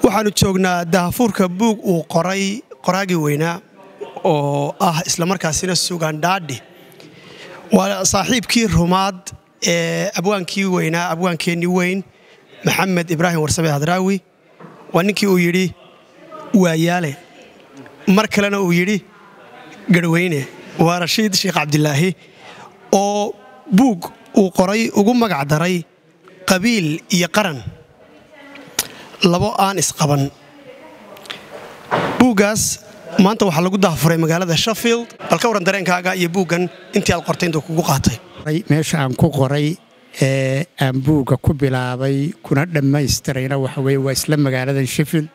waxaannu joognaa dahafuurka buug uu qoray qoraagii weynaa oo ah islamarkaasina sugandhaadhi waa saaxiibkii rumaad ee abwaankii weynaa abwaankeennii weyn maxamed ibraahim warsabe hadraawi waa ninkii uu yidhi waayaale mar kalena uu yidhi garhweyne waa rashiid sheekh cabdilaahi oo buug uu qoray ugu magac daray qabiil iyo qaran labo aan isqaban buuggaas maanta waxaa lagu dahafuray magaalada shafield bal ka warran dareenkaaga iyo buuggan intii aad qortay intuu kugu qaatay meesha aan ku qoray ee aan buugga ku bilaabay kuna dhammaystirayna waxa weye waa isla magaaladan sheffield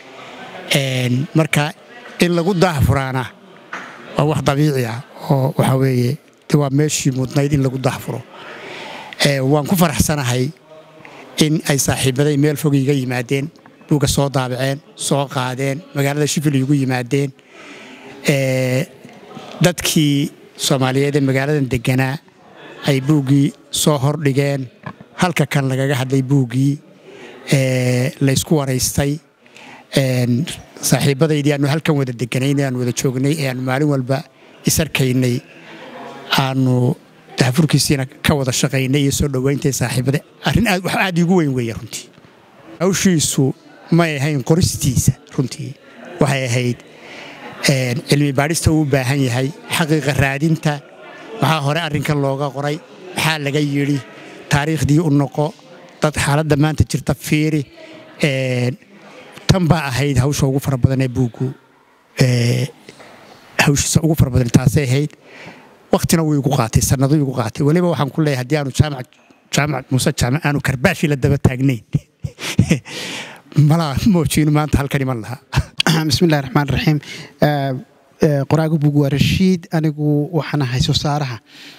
marka in lagu daahfuraana waa wax dabiici ah oo waxa weeye waa meeshii mudnayd in lagu daahfuro waan ku faraxsanahay in ay saaxiibaday meel fog iga yimaadeen buugga soo daabaceen soo qaadeen magaalada sheffield igu yimaadeen dadkii soomaaliyeed ee magaaladan deganaa ay buuggii soo hordhigeen halka kan lagaga hadlay buuggii laysku waraystay saaxiibadaydii aanu halkan wada deganayn aanu wada joognay ee aanu maalin walba isarkaynay aanu dahafurkiisiina ka wada shaqaynay iyo soo dhowaynta saaxiibada arrin aad wax aad iigu weyn weeye runtii hawshiisu may ahayn qoristiisa runtii waxay ahayd cilmi baadhista uu u baahan yahay xaqiiqa raadinta maxaa hore arrinkan looga qoray maxaa laga yidhi taariikhdii u noqo dad xaaladda maanta jirta fiiri tan baa ahayd hawsha ugu fara badan ee buuggu hawshiisa ugu fara badan taasay ahayd waktina wuu igu qaatay sannado igu qaatay weliba waxaan ku leeyahay haddii aanu jaamac jaamac muuse jaamac aanu karbaashi la daba taagnayn malaa moojiinu maanta halkan iman lahaa bismillahi raxmaan raxiim qoraaga buug waa rashiid anigu waxaan ahay soo saaraha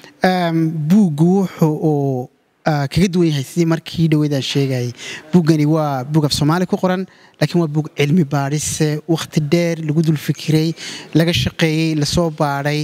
buuggu wuxuu uu kaga duwan yahay sidii markii dhaweydaan sheegayay buuggani waa buug af soomaali ku qoran laakiin waa buug cilmi baadhise wakhti dheer lagu dul fikiray laga shaqeeyey lasoo baadhay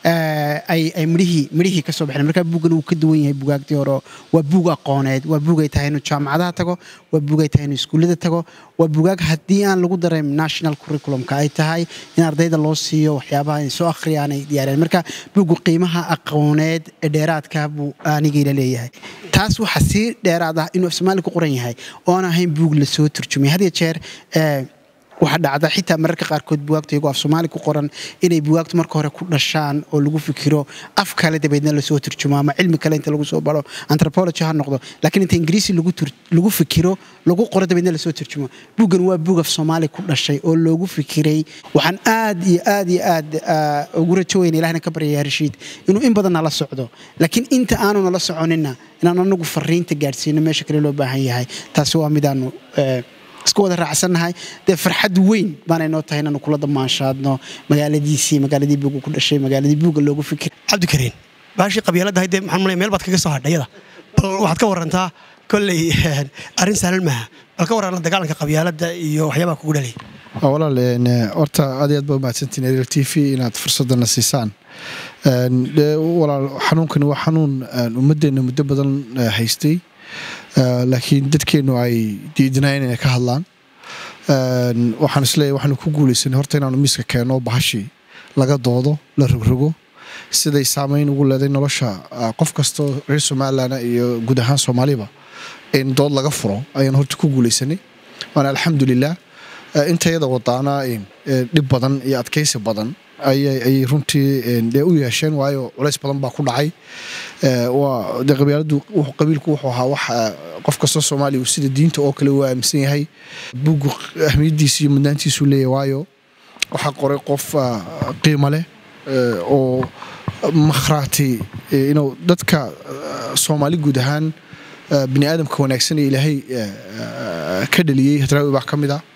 ay midhihii midhihii ka soo baxeen markaa buuggani wuu ka duwan yahay bugaagtii hore waa buug aqooneed waa buug ay tahay inuu jaamacadaha tago waa buug ay tahay inuu iskuullada tago waa bugaag haddii aan lagu dareyn national curriculumka ay tahay in ardayda loo siiyo waxyaabaha ay soo akhriyaan ay diyaareen marka buuggu qiimaha aqooneed ee dheeraadka buu anigayla leeyahay taas waxaa sii dheeraad ah inuu af soomaali ku qoran yahay oo aan ahayn buug lasoo turjumay had ya jeer waxaa dhacda xitaa mararka qaarkood bugaagta iyagoo af soomaali ku qoran inay bugaagtu marka hore ku dhashaan oo lagu fikiro af kale dabeedna lasoo turjumo ama cilmi kale inta lagu soo baro antropology ha noqdo laakiin inta ingiriisi lagu fikiro lagu qoro dabeedna lasoo turjumo buuggan waa buug af soomaali ku dhashay oo loogu fikiray waxaan aad iyo aad iyo aad ugu rajo weyna ilahna ka baryaya rashiid inuu in badan nala socdo laakiin inta aanu nala soconina inaan anagu fariinta gaadhsiino meesha kale loo baahan yahay taasi waa midaanu isku wada raacsannahay dee farxad weyn baanay noo tahay inaanu kula damaanshaadno magaaladiisii magaaladii buugga ku dhashay magaaladii buugga loogu fikir cabdikariin baashii qabyaalada haydee maxaan malaya meel baad kaga soo hadhayada bal waxaad ka warantaa kolley arrin sahlan maaha bal ka warran la dagaalanka qabyaaladda iyo waxyaabaha kugu dhalay walaal horta aad iyo aad baa umahadsantiin ariel t v inaad fursadana siisaan walaal xanuunkani waa xanuun ummadeenna muddo badan haystay laakiin dadkeennu ay diidinayen inay ka hadlaan waxaan isleeyahy waxaanu ku guulaysanay horta inaanu miiska keenno bahashii laga doodo la rogrogo siday saamayn ugu leeday nolosha qof kastoo reer somalilan iyo guud ahaan soomaaliba in dood laga furo ayaan horta ku guulaysanay waana alxamdulilah intayada wadaana dhib badan iyo adkaysi badan ayay runtii dee u yeesheen waayo culays badan baa ku dhacay de qabyaaladu qabiilku wuxuu ahaa wax qof kastoo soomaaliya uu sida diinta oo kale uu aaminsan yahay buuggu ahmiyaddiisa iyo mudnaantiisuu leeyahy waayo waxaa qoray qof qiimo leh oo makhraati inuu dadka soomaali guud ahaan bini aadamka wanaagsan ee ilaahay ka dhaliyey hadraawi baa ka mid ah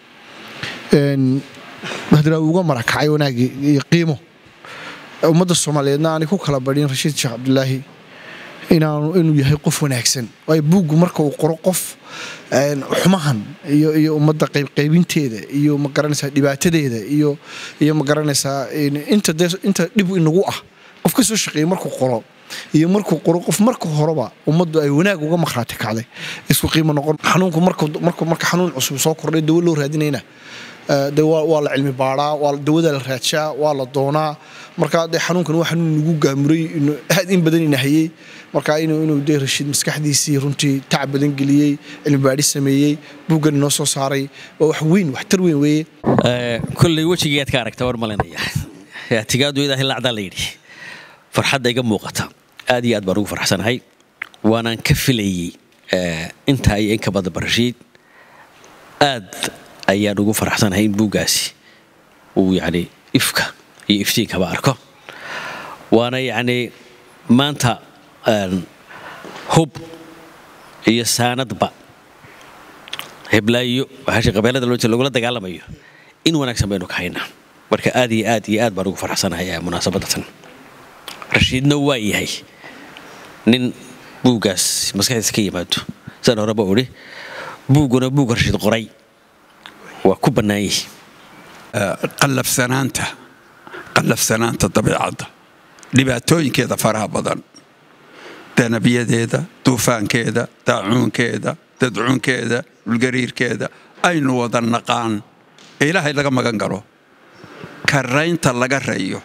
hadraawi uga marakacay wanaagi iyo qiimo ummadda soomaaliyeedna aanay ku kala badhin rashiid sheekh cabdilaahi inaanu inuu yahay qof wanaagsan waayo buuggu marka uu qoro qof xumahan iyo iyo ummadda qaybqaybinteeda iyo magaranaysaa dhibaatadeeda iyo iyo magaranaysaa inta dee inta dhib inagu ah qof ka soo shaqeeyey markuu qoro iyo markuu qoro qof marka horeba ummaddu ay wanaag uga makhraati kacday isku qiimo noqon xanuunku marka marka xanuun cusub soo kordhay dawo loo raadinayna de waa la cilmi baadhaa waa dawada la raadshaa waa la doonaa marka de xanuunkan waa xanuun nagu gaamuray aad in badan inahayey marka inuu de rashiid maskaxdiisii runtii tacab badan geliyey cilmi baadhi sameeyey buuggan inoo soo saaray waa wax weyn waxtar weyn weeye kolley wejigiiaad ka aragta war malinaya tigaadu ilaahay lacdaa la yidhi farxadda iga muuqata aad iyo aad baan ugu farxsanahay waanaan ka filayey intaa iyo inka badan barashiid aad ayaan ugu faraxsanahay in buuggaasi uu yacni ifka iyo iftiinkaba arko waana yacnii maanta hub iyo saanadba heblaayo waxaashi qabeelada loo jeeda lagula dagaalamayo in wanaagsan baynu ka haynaa marka aad iyo aad iyo aad baan ugu faraxsanahay munaasabadatan rashiidna waa yahay nin buuggaas maskaxdiisa ka yimaado sidaan horeba udhi buugguna buug rashiid qoray waa ku bannaan yihi qallafsanaanta qallafsanaanta dabiicadda dhibaatooyinkeeda faraha badan danabiyadeeda duufaankeeda daacuunkeeda dadcuunkeeda dhulgariirkeeda aynu wada naqaan ee ilaahay laga magan galo karaynta laga rayo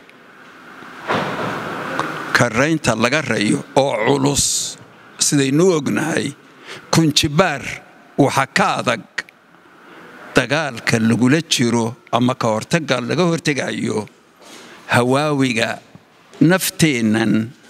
karaynta laga rayo oo culus sidaynu ognahay kunjibaar waxa ka adag dagaalka lagula jiro ama ka hortaga laga hortegayo hawaawiga nafteennan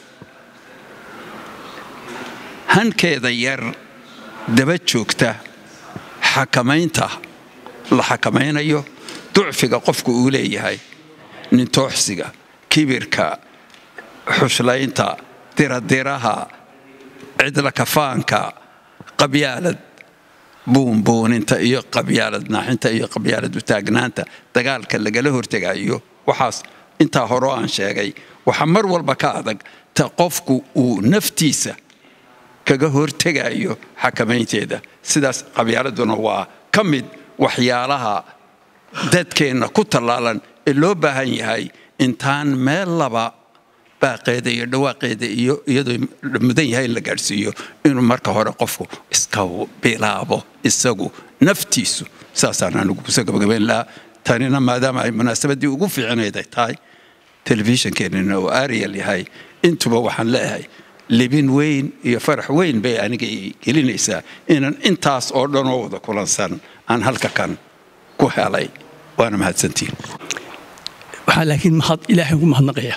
hankeeda yar daba joogta xakamaynta la xakamaynayo ducfiga qofku uu leeyahay nintooxsiga kibirka xuslaynta diradiraha cidla kafaanka qabyaalad buunbuuninta iyo qabyaalad naaxinta iyo qabyaalad utaagnaanta dagaalka lagala hortegayo waxaas intaa horeo aan sheegay waxaa mar walba ka adag ta qofku uu naftiisa kaga hortegayo xakamaynteeda sidaas qabyaaladuna waa ka mid waxyaalaha dadkeenna ku tallaalan ee loo baahan yahay intaan meel laba baaqeeda iyo dhawaaqeeda iyo iyadoo mudan yahay in la gaadhsiiyo inuu marka hore qofku iska bilaabo isagu naftiisu saasaan anigu kusoo gabagabayn lahaa tanina maadaama ay munaasabaddii ugu fiicinayd ay tahay telefishinkeenina uu ariel yahay intuba waxaan leeyahay libin weyn iyo farax weyn bay aniga gelinaysaa inaan intaas oo dhanoo wada kulansan aan halka kan ku helay waana mahadsantiin waxaa laakiin mahad ilaahay ugu mahadnaqaya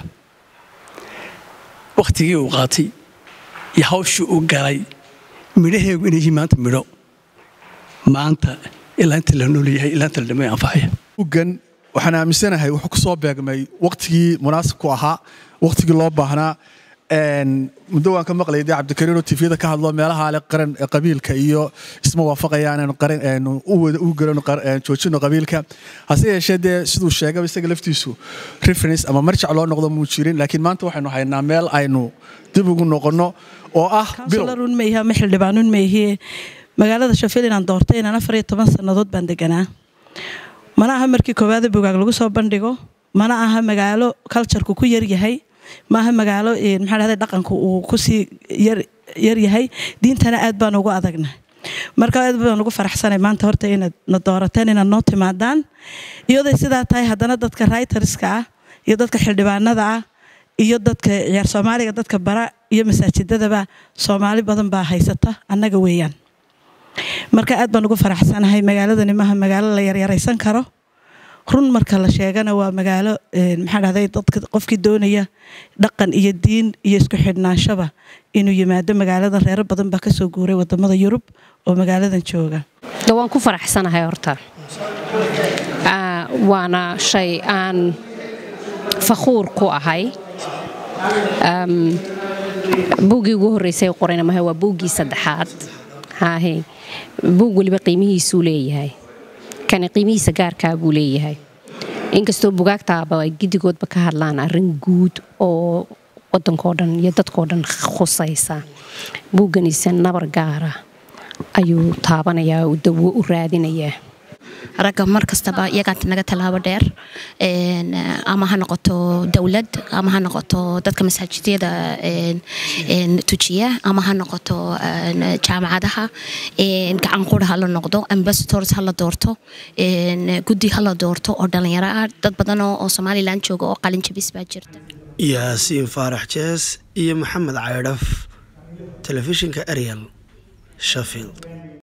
wakhtigii uu qaatay iyo hawshii uu galay midhaheegu inay yihiin maanta midho maanta ilaa inta la nool yahay ilaa inta la dhamay anfacaya buuggan waxaan aaminsanahay wuxuu ku soo beegmay wakhtigii munaasibku ahaa wakhtigii loo baahnaa muddo waan ka maqlayay dee cabdikariin oo tifyada ka hadlo meelaha ale qaran qabiilka iyo isma waafaqayaan aanu qaran aanu u wada u garano joojino qabiilka hase yeeshee dee siduu sheegaba isaga laftiisu reference ama marjac loo noqdo muu jirin laakiin maanta waxaynu haynaa meel aynu dib ugu noqonno oo ah kansularun mayha ma xildhibaanun mayhie magaalada shafil inaan doortay inaan afar iyo toban sannadood baan deganaa mana aha markii koowaada bugaag lagu soo bandhigo mana aha magaalo culturku ku yaryahay maaha magaalo maxaa dhahday dhaqanku uu kusii yar yahay diintana aad baan ugu adagna marka aad baan ugu faraxsanay maanta horta inaad na doorateen inaad noo timaadaan iyaday sidaa tahay haddana dadka writerska ah iyo dadka xildhibaanada ah iyo dadka ciyaar soomaaliga dadka bara iyo masaajidadaba soomaali badan baa haysata annaga weeyaan marka aad baan ugu faraxsanahay magaaladani maaha magaalo la yaryaraysan karo run marka la sheegana waa magaalo maxaa dhahday dadka qofkii doonaya dhaqan iyo diin iyo isku xidhnaanshaba inuu yimaado magaaladan reero badan baa kasoo guuray wadamada yurub oo magaaladan jooga waan ku faraxsanahay horta waana shay aan fakhuur ku ahay buuggii ugu horreysay qorayna maha waa buuggii saddexaad haahe buug weliba qiimihiisuu leeyahay kani qiimihiisa gaarkaa buu leeyahay inkastoo bugaagtaaba ay gidigoodba ka hadlaan arrin guud oo wadankoo dhan iyo dadkoo dhan khusaysa buugganiise nabar gaara ayuu taabanayaa uu dawo u raadinayaa ragga mar kastaba iyagaa naga tallaabo dheer Een, eh, ama ha noqoto dowlad ama ha noqoto dadka masaajidyada een, een, tujiya ama ha noqoto een, jaamacadaha een, gacan qura ha la noqdo ambassadors ha la doorto een, guddi ha la doorto oo dhalinyaro ah dad badan oo oo somalilan jooga oo qalin jabis baa jirta yaasiin faarax jees iyo maxamed caydhaf telefishinka ariel sheffield